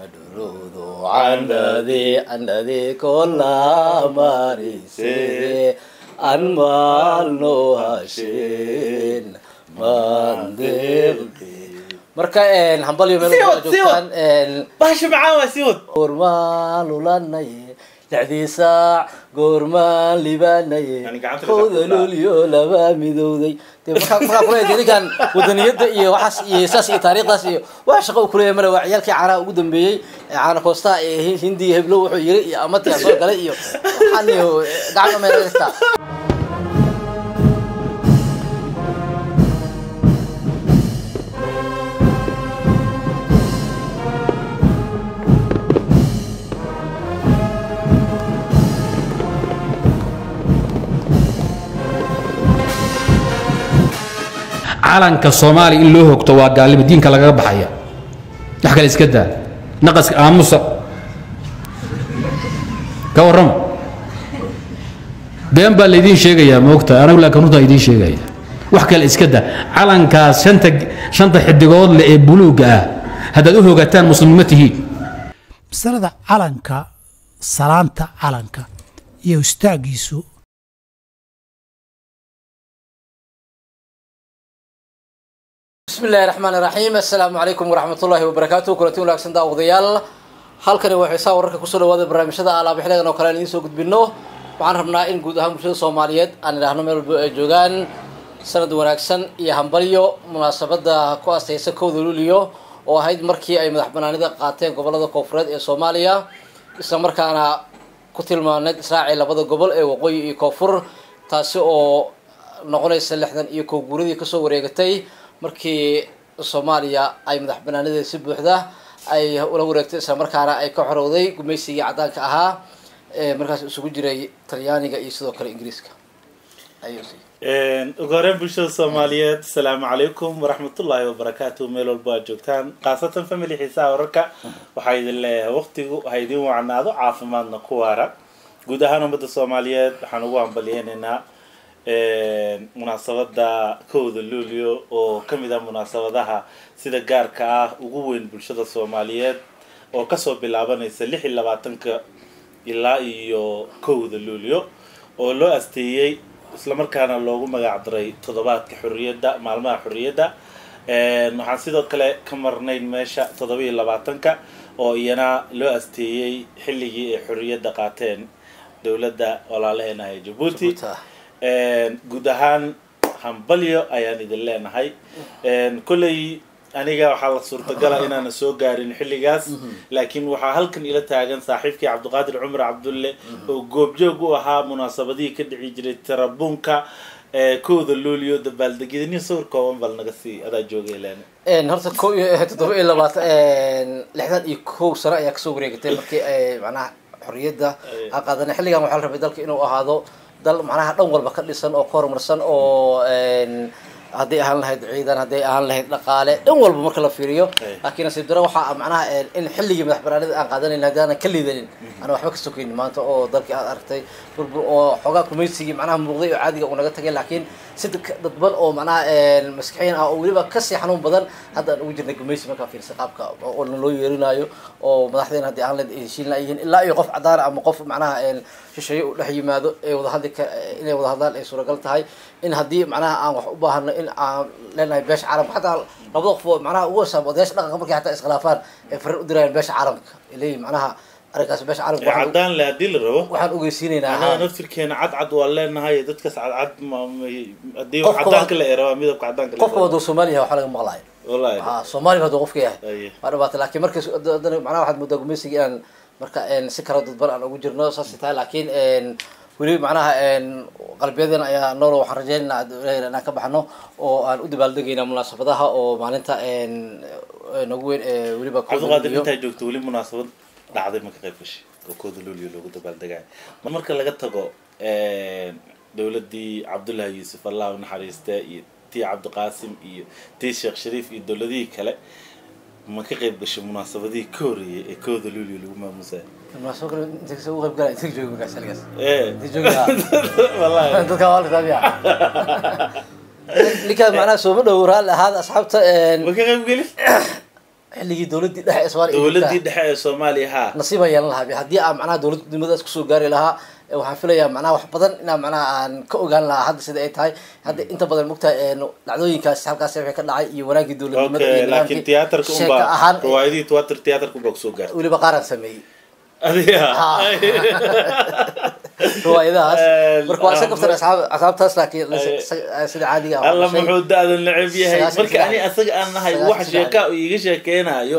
dhuruudu candhadii candhadii kola marise an maalno hasheen mandeeqde marka hambalyo meel Sii wad, walba sii wad. joogtaan bahasha macaan waa sii wad goormaan lulanaye lixdii saac goormaan libaanaye Yani gacanta ka kowda saartaa. luulyo laba midowday dee markaa markaa kuleeyahay ninkan wadaniyada iyo waxaas iyo saas iyo taariikhdaas iyo wax shaqo uu kuleeyahay male waa ciyaalkii caanaha ugu dambeeyey ee caana koostaha ee Hi- hindiga heblo wuxuu yiri iyo amatiga soo galay iyo waxaan iyo gacmo meel dhigtaa calanka soomaaliya in loo hogto waa gaalnimo diinka lagaga baxaya wax kale iska daa naqaska aamusa ka warrama been baa laydiin sheegayaa moogta anagu laakiin runtaa idiin sheegaya wax kale iska daa calankaas shanta shanta xidigood leh ee buluugga ah haddaad u hogataan muslimnimo tihiin masalada calanka salaanta calanka iyo istaagiisu بسم الله الرحمن الرحيم السلام عليكم ورحمة الله وبركاته كلتي wanaagsan daawadayaal halkani waa xiisaa wararka kusoo dhawaada barnaamijyada alaab xiligan oo kale aan idiin soo gudbino waxaan rabnaa in guud ahaan bulshada soomaaliyeed aan idhaahno meel walba ay joogaan sanad wanaagsan iyo hambalyo munaasabada ku astaysa kowda luliyo oo ahayd markii ay madax banaanida qaateen gobolada koonfureed ee soomaaliya isla markaana ku tilmaaneyd israaci labada gobol ee waqooyi iyo koonfur taasi oo noqonaysa lixdan iyo kow guuradii kasoo wareegatay markii soomaaliya ay madax banaanideeda si buuxda ay ula wareegtay isla markaana ay ka xorowday gumaysigii caddaanka ahaa ee markaas isugu jiray talyaaniga iyo sidoo kale ingiriiska ayuu sii ugu horeen bulshada soomaaliyeed asalaamu calaykum waraxmatullaahi wabarakaatu meel walba aad joogtaan khaasatan family xiisaha wararka waxaa idin leeyahay waqtigu ha idin wacnaado caafimaadna ku waara guud ahaan ummadda soomaaliyeed waxaan ugu hambalyeynaynaa munaasabada kowda luulyo oo kamid ah munaasabadaha sida gaarka ah ugu weyn bulshada soomaaliyeed oo kasoo bilaabanaysa lix iyo labaatanka ilaa iyo kowda luulyo oo loo asteeyey islamarkaana loogu magac daray toddobaadka xorriyadda maalmaha xorriyadda waxaan sidoo kale ka marnayn meesha toddoba iyo labaatanka oo iyana loo asteeyey xilligii ay xorriyadda qaateen dowladda walaalaheena ee jabuuti guud ahaan hambalyo ayaan idin leenahay kolley aniga waxaa la suurtagala inaana soo gaarin xilligaas laakiin waxaa halkan ila taagan saaxiibkii cabdiqaadir cumar cabdulle oo goobjoog u ahaa munaasabadihii ka dhici jiray tarabuunka kowda luulio dabaaldegyada nin sawir kooban bal naga sii adaa joogay leena horta ko iyo toddoba iyo labaatan lixdan iyo kow sano ayaa kasoo wareegatay markii ay macnaha xorriyadda a qaadanay xilligan waxaa la rabay dalka inuu ahaado dal macnaha dhan walba ka dhisan oo ka horumarsan oo hadday ahaan lahayd ciidan hadday ahaan lahayd dhaqaale dhan walba marka la fiiriyo laakiin nasiib daro waxaa macnaha in xilligii madax banaanida aan qaadanayn haddii aanan ka liidanin ana waxba ka sokaynin maanta oo dalkii aad aragtay burbur oo xoogaa kumaysigii macnaha muuqday oo caadiga uu naga tagay laakiin si dadban oo macnaha maskixiin ah oo weliba kasii xanuun badan hadda aan ugu jirnay gumaysi markaa fiirsa qaabka oo loo yeerinaayo oo madaxdeena haddii aan lahayd heshiin yihiin ilaa iyo qof cadaana ama qof macnaha shisheeye u dhex yimaado ee wadahadli inay wada hadlaan ay suuragal tahay in haddii macnaha aan wax u baahano in aan leenahay beesha caalamka xataa labada qof oo macnaha ugu hosaaba odayaasha dhaqanka markay xataa iskhilaafaan ay fariin u dirayaan beesha caalamka ay leeyihin macnaha arrinkaas beesha caalamka waxaan- caddaan le haddii la rabo waxaan ogeysiinaynaa anaga haa. naftirkeena cadcad waa leenahay dadkaas cadcad ma- ma- haddii Qofka cadaanka waa- la eraba midabka cadaanka la qofka eraba. waduu soomaaliya waxaa laga maqlaaya wallahi ha soomaaliya hadduu qofka yahay Aye. waa dhibaata laakiin markas haddana macnaha waxaad moodaa gumaysiga inaan marka een, si kala dadban aan ugu jirno saasay tahay laakiin een, weli macnaha een, qalbiyadeena ayaa noolo waxaan rajaynaynaa Ilaahay inaan ka baxno oo aan u dabaaldegayna munaasabadaha oo maalinta een, ee, nagu weyn ee weliba cabdiqaadir iyo- intaa joogto weli munaasabad dhacday ma ka qayb gashay oo kooda luuliyo loogu dabaaldegayo marka laga tago dowladii cabdullahi yuusuf allah u naxariiste iyo tii cabdiqaasim iyo tii sheekh shariif iyo dowladihii kale ma ka qayb gashay munaasabadihii ka horreeyay ee kooda luuliyo lagu maamusayo munaasabad kale inta kasoo ugu qayb galaya inta joogi markaas xilligaas ee inta joogi haa. wallahi dadka waa la taabiya ninkaas macnaha sooma dhow raalli ahaada asxaabta een, ma ka qayb gelin xilligii dowladdii dhexe ee soomaaliya ay dowladii joogtaa, dhexe ee soomaaliya ha nasiib ayaan lahaa haddii aan macnaha dowladnimadaas kusoo gaari lahaa eh, waxaan filayaa macnaha wax badan inaan macnaha aan ka ogaan lahaa hadda sida ay tahay hadda inta badan mogtahay een, dhacdooyinkaas halkaas wixii ka dhacay iyo wanaagii dowladnimada okay iyo laakiin nidaamkii tiyaatarka sheeka unbaa ahaan eh, riwaayadihii tiyaatar tiyaatarka unbaa kusoo gaartay weliba qaaraan sameeyey adiga riwaayadahaas Eh, marka waa iska kaftan ah, asxaab asxaabtaas laakiin Eh, sida- sida caadiga ah alla waa shay- muxuu da-da neceb yahay Sagaashan marka ani saddex. asaga aan nahay Sagaashan wax saddex. sheeka uu iiga sheekeynayo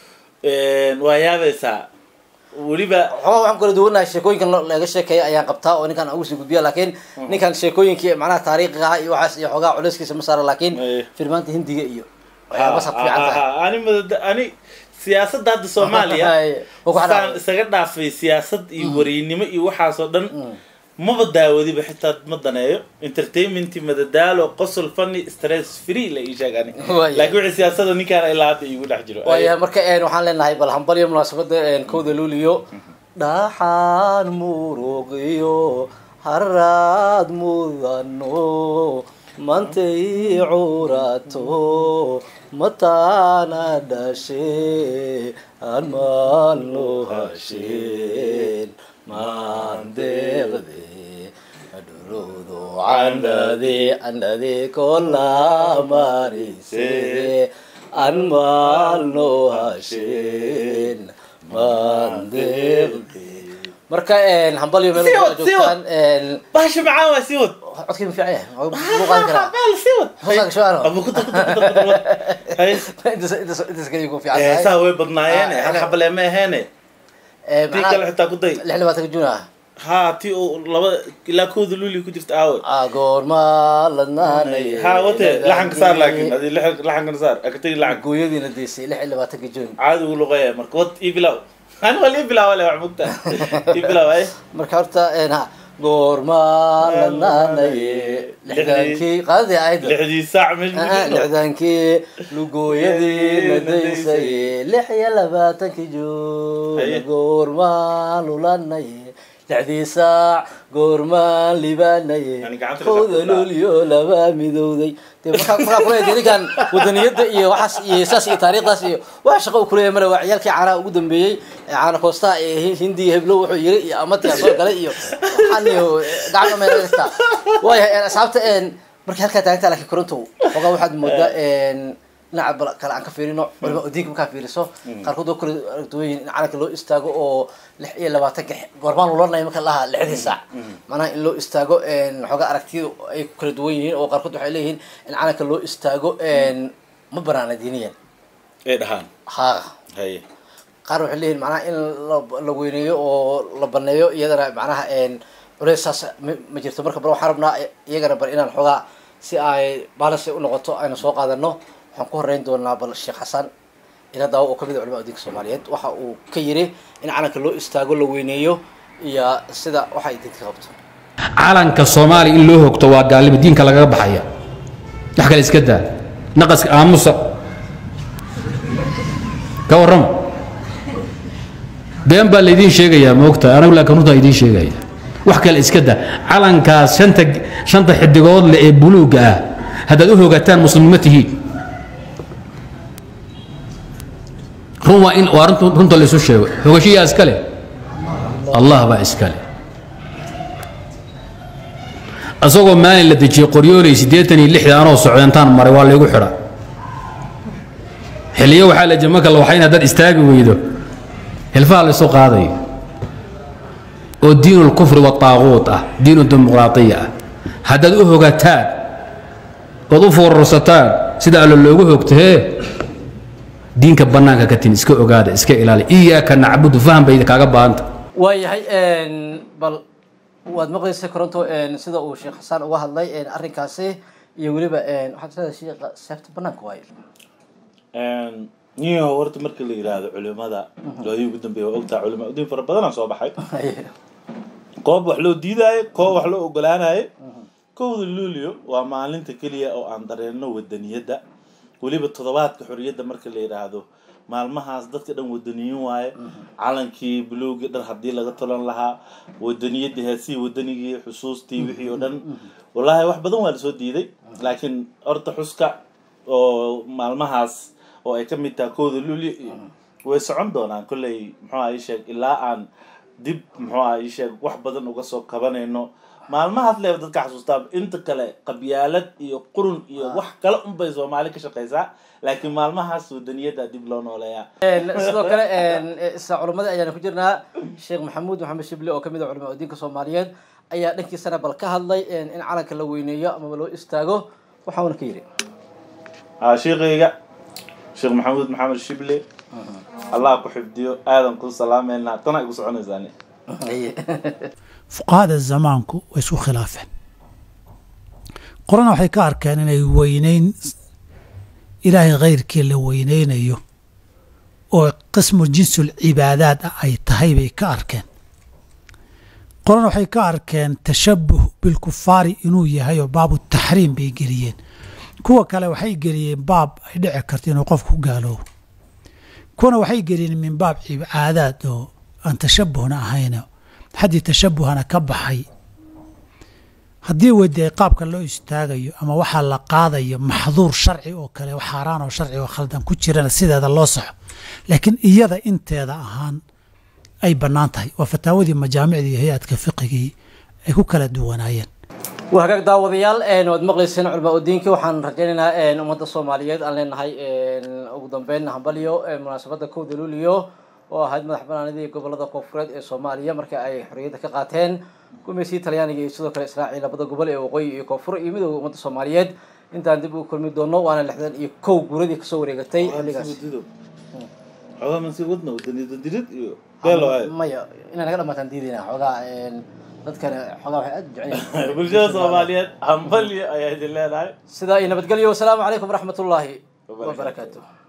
waa yaabaysaa weliba waxoogaa waxaan kala duwanahay sheekooyinkan lo- laga sheekeeya ayaan qabtaa oo ninkan aan ugu sii gudbiya laakiin ninkan sheekooyinkii macnaha taariikhiga ah iyo waxaas iyo xoogaa culeyskiisa ma saara laakiin Eh. filmaanta hindiga iyo waxyaaba sab fiican Ha, tahay ha, ha. ani madada ani siyaasadda hadda soomaaliya Hay. Waa ku saan xanaaqay. isaga dhaafay siyaasad iyo wariynimo iyo waxaasoo dhan maba daawadiba xitaa ma daneeyo entertainment madadaalo qosol funny stress free la ii sheeg ani Waayahay. laakiin wixii siyaasada ninkaan ilaa hadda iigu dhex jiro waayahay marka een, waxaan leenahay bal hambalyo munaasabada een, kowda luuliyo dhaxaan muruqiyo haraad mudano mantay curato mataana dhashe aan maalno hasheen maandeeqde adhurudu candhade candhade kola marise an maalno hasheen maandeeqde marka een, hambalyo meel Sii walba wad, sii wad. joogtaan een, bahasha macaan waa sii wad codkii ma fiican yahay Wuu qaadan karaa Meel sii wad Hoosaga shucaano. Abu kuta kuta kuta kuta wad. Hay. intaas intaas intaas kaliya ku fiican tahay heesaha way badnaayeene Ah, hal ina- xabale ma aheene Ee, tii macnaha kale xitaa ku day lix labaatanka juun ah ha tii oo laba ilaa kooda luuli ku jirta aawe agoorma ladnaanay ha wate laxanka saar laakiin adi laxankana saar akatagi laxanka gooyadiina deysay lix iyo labaatanka juun caadi ugu luqeeya marka wad ii bilaw ani wal ii bilaw le wax mugta ii bilaw ay marka horta een, ha goorma ladnaanaye lixdaankii qaadadii aayadda lixdii saac meesha ku Ah, jirto lixdaankii lugooyadii la daysay lix iyo labaatankii juun Haye. goormaan lulanaye lixdii saac goormaan libaanaye Yani gacanta la kowda saarto. luulyo laba midowday dee markaa markaa kuleeyahay ninkan wadaniyada iyo waxaas iyo saas iyo taariikhdaas iyo waxa shaqo uu kuleeyahay male waa ciyaalkii caanaha ugu dambeeyey ee caana koostaha ee Hi- hindiya heblow wuxuu yiri iyo amatiga soo galay iyo waxaan iyo gacmo meel haystaa waayahay een, asxaabta een markii halkaa taaganta laakiin koronto ogaa waxaad moodaa een dhinaca bal- kale aan ka fiirino culima diinka markaa fiiriso qaarkood oo kale duwan yihiin in calanka loo istaago oo lix iyo labaatanka goormaan lulanaya marka lahaa lixdii saac macnaha in loo istaago een xoogaa aragtiyadu ay ku kala duwan yihiin oo qaarkood waxay leeyihiin in calanka loo istaago een ma banaana diiniyan ay dhahaan ha haye qaar waxay leeyihin macnaha in la- la weyneeyo oo la baneeyo iyadana macnaha een culeys saas ma ma jirto marka bal waxaan rabnaa iyagana bal inaan xoogaa si ay balance u noqoto aynu soo qaadano waxaan ku horeyn doonaa bal sheekh xasan ila daawo oo kamid ah culamada diinka soomaaliyeed waxa uu ka yiri in calanka loo istaago la weyneeyo iyo sida waxa ay diinka qabto calanka soomaaliya in loo hogto waa gaalnimo diinka lagaga baxaya wax kale iska daa naqaska aamusa ka warrama been baa laydiin sheegayaa moogta anagu laakiin runtaa idiin sheegaya wax kale iska daa calankaas shanta shanta xidigood leh ee buluugga ah haddaad u hogataan muslimnimo tihiin run waa in waa runta runta laysu sheego hogashiyaa iska leh allah baa iska leh asagoo maalin la dejiyey qoryooley siddeetan iyo lixda anoo socdantaan maray waa laygu xidha xilliyo waxaa la jama kala waxayn haddaad istaagi weydo hilfaha laysu qaadayo oo diinu lkufri wataaquut ah diinu dimuqraatiya ah haddaad u hogataan ood u foorarsataan sida allo loogu hogto hee diinka bannaanka ka tin iska ogaada iska ilaali iyaaka nacbudu faham bay kaaga baahanta waayahay bal waad maqlaysay koronto sida uu sheekh xasaan uga hadlay arrinkaasi iyo weliba waxaad leedahay sheekha seefta banaanka waayo niyo horta marka la yidhaahdo culimada loodii ugu dambeeya waa ogtaa culima udiin fara badanaa soo baxay koob wax loo diidaayo koob wax loo ogolaanayo kowda luulio waa maalinta keliya oo aan dareenno wadaniyadda weliba toddobaadka xorriyadda marka la yidhaahdo maalmahaas dadka dhan wadaniyin waaye calankii buluugii dhan haddii laga tolan lahaa wadaniyadii heesihii wadanigii xusuustii wixii oo dhan wallaahi wax badan waa lasoo diiday laakiin horta xuska oo maalmahaas oo ay ka mid tahay kowda luli iyo way socon doonaan kolley muxuu aha ii sheeg ilaa aan dib muxuu aha ii sheeg wax badan uga soo kabanayno maalmahaas leeba dadka xasuustaa inta kale qabyaalad iyo qurun iyo wax kale unbay soomaali ka shaqaysaa laakiin maalmahaas wadaniyada dib loo nooleeyaa sidoo kale isla culamadii ayaana ku jirnaa sheekh maxamuud maxamed shibli oo kamid ah culama diinka soomaaliyeed ayaa dhankiisana bal ka hadlay in calanka la weyneeyo amaba loo istaago waxauna ka yidhi haa sheekayga sheekh maxamuud maxamed shible allah ku xifdiyo aadan ku salaameynaa tana igu soconaysaani fuqahada zamaanku way isku khilaafeen qorana waxay ka arkeen inay weyneyn ilaahay khayrkii la weyneynayo oo qismu jinsul cibaadaad ah ay tahay bay ka arkeen qorana waxay ka arkeen tashabuh bilkufaari inuu yahay oo baabu taxriim bay geliyeen kuwa kale waxay geliyeen baab ay dhici karto inuu qofku gaaloobo kuwana waxay geliyeen min baab cibaadaad oo aan tashabuhna ahayn xaddii tashabuhana ka baxay haddii weydiay qaabka loo istaagayo ama waxaa la qaadayo maxduur sharci oo kale xaaraan oo sharci oo khaldan ku jirana sideeda loo soxo laakiin iyada inteeda ahaan ay bannaan tahay waa fataawadii majaamicdii iyo hay-adka fiqigii ay ku kala duwanaayeen waa hagaag daawadayaal waad maqlayseen culamaa udiinki waxaan rajaynaynaa ummadda soomaaliyeed aan leenahay ugu dambeyn hambalyo munaasabadda kowda luliyo oo ahayd madax banaanidii gobolada koonfureed ee soomaaliya marka ay xorriyadda ka qaateen gumeysii talyaaniga iyo sidoo kale israaciil labada gobol ee waqooyi iyo koonfur iyo midooda ummadda soomaaliyeed intaan dib ugu kulmi doono waana lixdan iyo kow guuradii kasoo wareegatay xilligaas xogaa mansi wadna wadaniyada dilid iyo beelo ahay maya inaan naga dhamaataan diidayna xoogaa dadkana xoogaa waxay aad u jecel yihiin bulshada soomaaliyeed hambalyo ayaa idin leenahay sidaa iyo nabadgelyo wasalaamu calaykum waraxmat ullaahi wabarakaatu